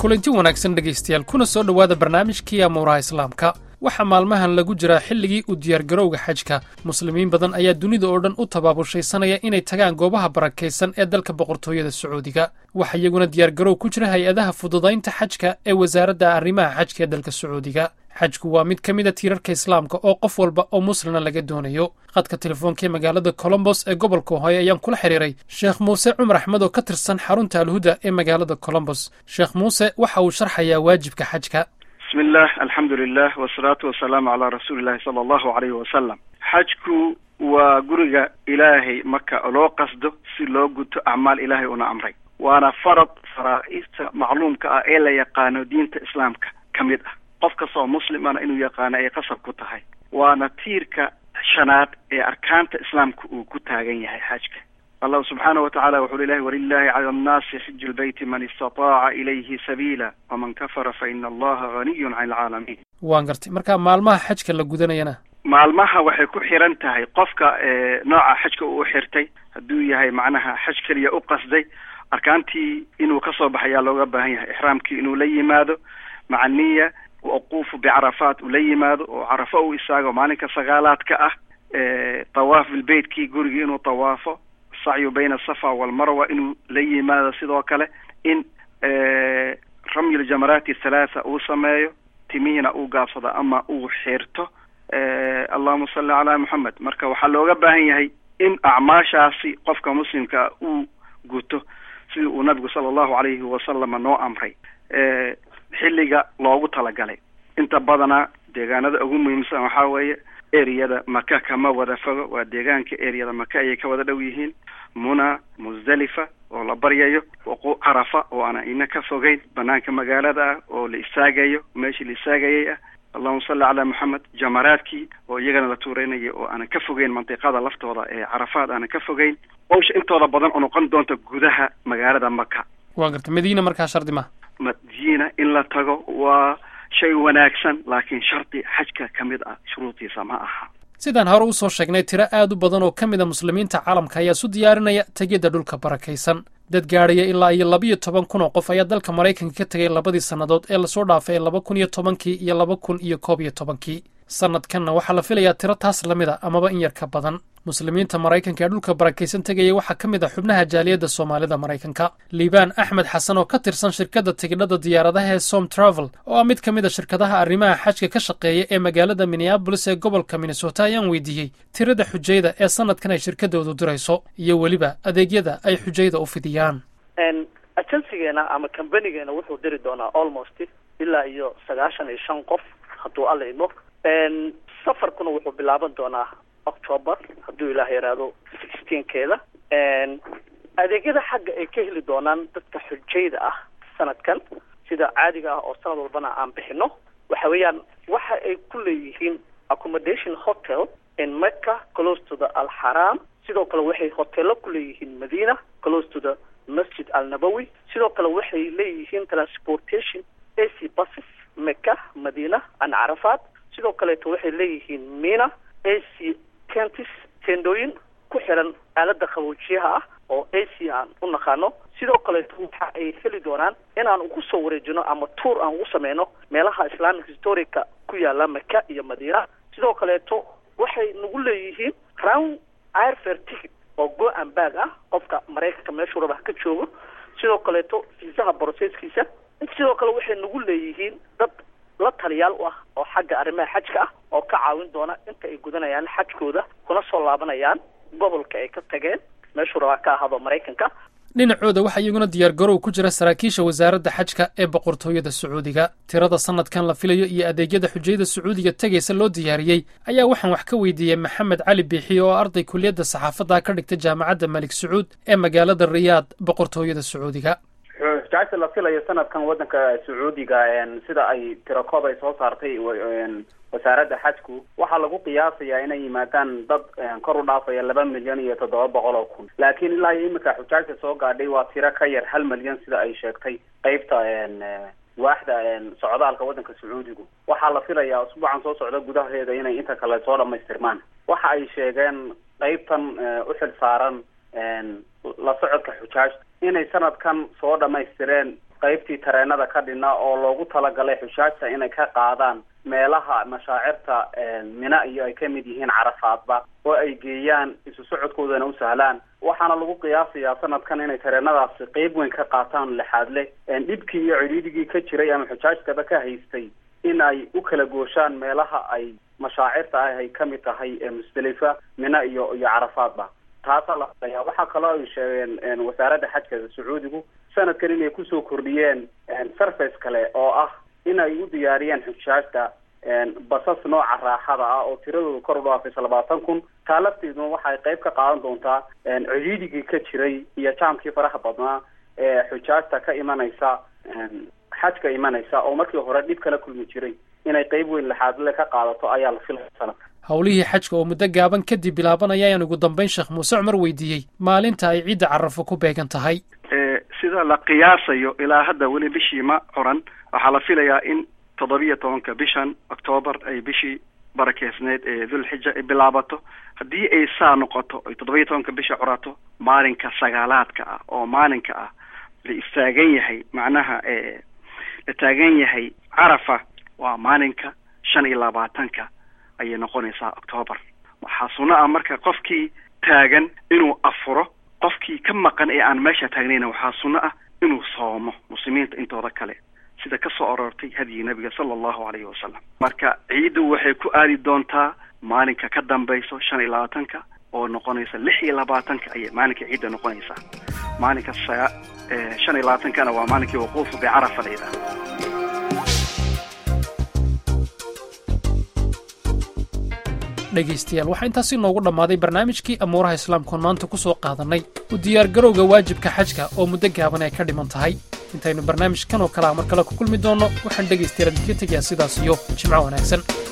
kulanti wanaagsan dhegaystayaal kuna soo dhowaada barnaamijkii amuuraha islaamka waxaa maalmahan lagu jiraa xilligii u diyaargarowga xajka muslimiin badan ayaa dunida oo dhan u tabaabushaysanaya inay tagaan goobaha barakaysan ee dalka boqortooyada sacuudiga waxaa iyaguna diyaargarow ku jira hay-adaha fududaynta xajka ee wasaaradda arrimaha xajka ee dalka sacuudiga xajku waa mid ka mida tiirarka islaamka oo qof walba oo muslina laga doonayo khadka telefoonka ee magaalada colombos ee gobolka ohooyo ayaan kula xidhiiray sheekh muuse cumar axmed oo ka tirsan xarunta alhuda ee magaalada colombos sheekh muuse waxa uu sharxayaa waajibka xajka bismi illah alxamdu lilah wasalaatu wasalaamu calaa rasuulillahi sala allahu alayhi wasalam xajku waa guriga ilaahay marka loo qasdo si loo guto acmaal ilaahay una amray waana farad faraaista macluumka ah ee la yaqaano diinta islaamka ka mid ah qof kasta oo muslimana inuu yaqaano ay qasab ku tahay waana tiirka shanaad ee arkaanta islaamka uu ku taagan yahay xajka allahu subxaanahu watacala wuxuu ilahi walilahi cala annaasi xiju lbeyti man istataaca ilayhi sabiila waman kafara fa ina allaha haniyun can alcaalamiin waan gartay marka maalmaha xajka la gudanayana maalmaha waxay ku xiran tahay qofka nooca xajka uu xirtay hadduu yahay macnaha xaj keliya u qasday arkaantii inuu kasoo baxayaa looga baahan yahay ixraamkii inuu la yimaado maca niya waquufu bicarafaat uu la yimaado oo carafo u istaago maalinka sagaalaadka ah tawaaf bilbeytkii gurigii inuu tawaafo sacyu bayna asafa walmarwa inuu la yimaado sidoo kale in ramyi ljamaraati thalaatha uu sameeyo timihiina uu gaabsado ama uu xirto allahuma salli calaa moxamed marka waxaa looga baahan yahay in acmaashaasi qofka muslimkaa uu guto sidii uu nabigu sala allahu alayhi wasalama noo amray xilliga loogu talagalay inta badana deegaanada ugu muhiimsan waxaa weeye ereyada maka kama wada fogo waa deegaanka ereyada maka ayay ka wada dhow yihiin muna musdalifa oo la baryayo carafa oo aan ina ka fogeyn banaanka magaalada ah oo la istaagayo meeshii la istaagayay ah allahuma salli calaa moxamed jamaraadkii oo iyagana la tuureynaya oo aanan ka fogeyn mantiqada laftooda ee carafaad aanan ka fogeyn howsha intooda badan oo noqon doonta gudaha magaalada maka waan gartay madiina markaa shardi ma madiina in la tago waa shay wanaagsan laakiin shardi xajka ka mid ah shuruudiisa ma aha sidaan hore usoo sheegnay tiro aad u badan oo ka mid a muslimiinta caalamka ayaa isu diyaarinaya tegidda dhulka barakaysan dad gaadhaya ilaa iyo labiiyo toban kun oo qof ayaa dalka maraykanka ka tegay labadii sannadood ee lasoo dhaafay laba kun iyo tobankii iyo laba kun iyo koob iyo tobankii sannadkanna waxaa la filayaa tiro taas lamid a amaba in yar ka badan muslimiinta maraykanka ee dhulka barakaysan tegaya waxaa ka mid ah xubnaha jaaliyadda soomaalida maraykanka liibaan axmed xasan oo ka tirsan shirkadda tigidhada diyaaradaha ee som travel oo ah mid ka mid a shirkadaha arrimaha xajka ka shaqeeya ee magaalada minneabolis ee gobolka minnesota ayaan weydiiyey tirada xujayda ee sanadkan ay shirkadoodu dirayso iyo weliba adeegyada ay xujayda u fidiyaan ajensigeena ama kambanigeenna wuxuu diri doonaa almost ilaa iyo sagaashan iyo shan qof hadduu alla idmo safarkuna wuxuu bilaaban doonaa october hadduu ilaah yaraado sixteenkeeda adeegyada xagga ay ka heli doonaan dadka xujayda ah sanadkan sida caadiga ah oo sanad walbana aan bixino waxa weeyaan waxa ay ku leeyihiin accommodation hotel in mecca close to the alxaram sidoo kale waxay hoteelo ku leeyihiin madina close to the masjid al nabowi sidoo kale waxay leeyihiin transportation a c buses mecca madina an carafaat sidoo kaleeto waxay leeyihiin mina a c kentis tendooyin ku xiran aalada qaboojiyaha ah oo a c aan u naqaano sidoo kaleeto waxa ay heli doonaan inaan ugu soo wareejino ama tour aan ugu sameyno meelaha islamic historica ku yaala maka iyo madiina sidoo kaleeto waxay nagu leeyihiin crown airfare ticket oo go and bag ah qofka maraykanka meeshuu raba ka joogo sidoo kaleeto fiisaha broseskiisa sidoo kale waxay nagu leeyihiin dad la taliyaal u ah oo xagga arrimaha xajka ah oo ka caawin doona inta ay gudanayaan xajkooda kuna soo laabanayaan gobolka ay ka tageen meeshuu rabaa ka ahaado maraykanka dhinacooda waxaa iyaguna diyaargarow ku jira saraakiisha wasaaradda xajka ee boqortooyada sacuudiga tirada sanadkan la filayo iyo adeegyada xujayada sacuudiga tegaysa loo diyaariyey ayaa waxaan wax ka weydiiyey maxamed cali biixi oo arday kuliyadda saxaafadda ka dhigta jaamacadda malik sacuud ee magaalada riyaad boqortooyada sacuudiga xujaajta la filayo sanadkan waddanka sacuudiga sida ay tirakoob ay soo saartay wasaaradda xajku waxaa lagu qiyaasayaa inay yimaadaan dad kor u dhaafaya laba milyan iyo toddoba boqol oo kun laakiin ilaa iyo imika xujaajta soo gaadhay waa tiro ka yar hal milyan sida ay sheegtay qeybta waaxda socdaalka waddanka sacuudigu waxaa la filayaa usbuucan soo socda gudaheeda inay inta kale soo dhamaystirmaan waxa ay sheegeen qeybtan u xil saaran la socodka xujaajta inay sanadkan soo dhamaystireen qaybtii tareenada ka dhinaa oo loogu talagalay xujaajta inay ka qaadaan meelaha mashaacirta mina iyo ay kamid yihiin carafaadba oo ay geeyaan isu socodkoodana u sahlaan waxaana lagu qiyaasayaa sanadkan inay tareenadaasi qeyb weyn ka qaataan lixaad leh dhibkii iyo cidhiidhigii ka jiray ama xujaajtaba ka haystay in ay u kala gooshaan meelaha ay mashaacirta ah ay kamid tahay musdalifa mina iyo iyo carafaadba taasaa la filayaa waxaa kaloo ay sheegeen wasaaradda xajka sacuudigu sanadkan inay kusoo kordhiyeen surface kale oo ah in ay u diyaariyeen xujaajta basas nooca raaxada ah oo tiradooda kor u dhaafaysa labaatan kun taa lafteeduna waxay qayb ka qaadan doontaa cidhiidhigii ka jiray iyo jaamkii faraha badnaa ee xujaajta ka imanaysa xajka imanaysa oo markii hore dhib kala kulmi jiray inay qeyb weyn laxaadle ka qaadato ayaa la filaya sanadka howlihii xajka oo muddo gaaban kadib bilaabanaya ayaan ugu dambayn sheekh muuse cumar weydiiyey maalinta ay ciidda carafo ku beegan tahay sida la qiyaasayo ilaa hadda weli bishii ma curan waxaa la filayaa in toddobiyo tobanka bishan octoobar ay bishii barakeysneyd ee dulxija ay bilaabato haddii ay saa noqoto ay toddobiyo tobanka bisha curato maalinka sagaalaadka ah oo maalinka ah la istaagan yahay macnaha la taagan yahay carafa waa maalinka shan iyo labaatanka ayay noqonaysaa octoobar waxaa sunno ah marka qofkii taagan inuu afuro qofkii ka maqan ee aan meesha taagnayna waxaa sunno ah inuu soomo muslimiinta intooda kale sida ka soo aroortay hadyii nabiga sala allahu calayhi wasalam marka ciiddu waxay ku aadi doontaa maalinka ka dambayso shan iyo labaatanka oo noqonaysa lix iyo labaatanka ayay maalinka ciidda noqonaysaa maalinka sa shan iyo labaatankana waa maalinkii waquufu bicarafa la yidhaha dhegaystayaal waxaa intaasi noogu dhammaaday barnaamijkii amuuraha islaamkoon maanta ku soo qaadannay u diyaargarowga waajibka xajka oo muddo gaaban ay ka dhiman tahay intaynu barnaamijkan oo kalea mar kale ku kulmi doonno waxaan dhegaystayaal idinka tegayaa sidaas iyo jimco wanaagsan